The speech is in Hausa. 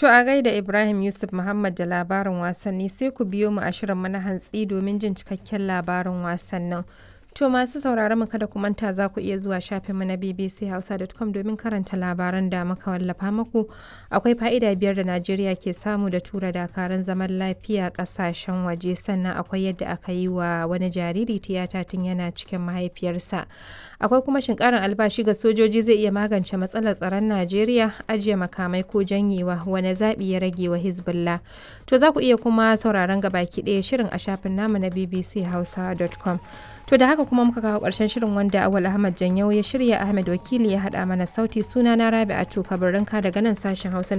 To a gaida Ibrahim Yusuf Muhammad da labarin wasanni sai ku biyo mu a shirin na hantsi domin jin cikakken labarin wasannin. To masu sauraron mu kada ku manta za ku iya zuwa shafinmu na bbchausa.com domin karanta labaran da muka wallafa muku. Akwai fa'ida biyar da Najeriya ke samu da tura dakarun zaman lafiya kasashen waje sannan akwai yadda aka yi wa wani jariri tiyata tun yana cikin mahaifiyarsa. Akwai kuma shin karin albashi ga sojoji zai iya magance matsalar tsaron Najeriya ajiye makamai ko janyewa wani zaɓi ya rage wa Hezbollah. To za ku iya kuma sauraron gabaki ɗaya shirin a shafin namu na bbchausa.com. To da haka kuma muka kawo ƙarshen shirin wanda Awal Ahmad Janyau ya shirya Ahmed Wakili ya haɗa mana sauti suna na Rabi'atu Kabarinka daga nan sashen Hausa na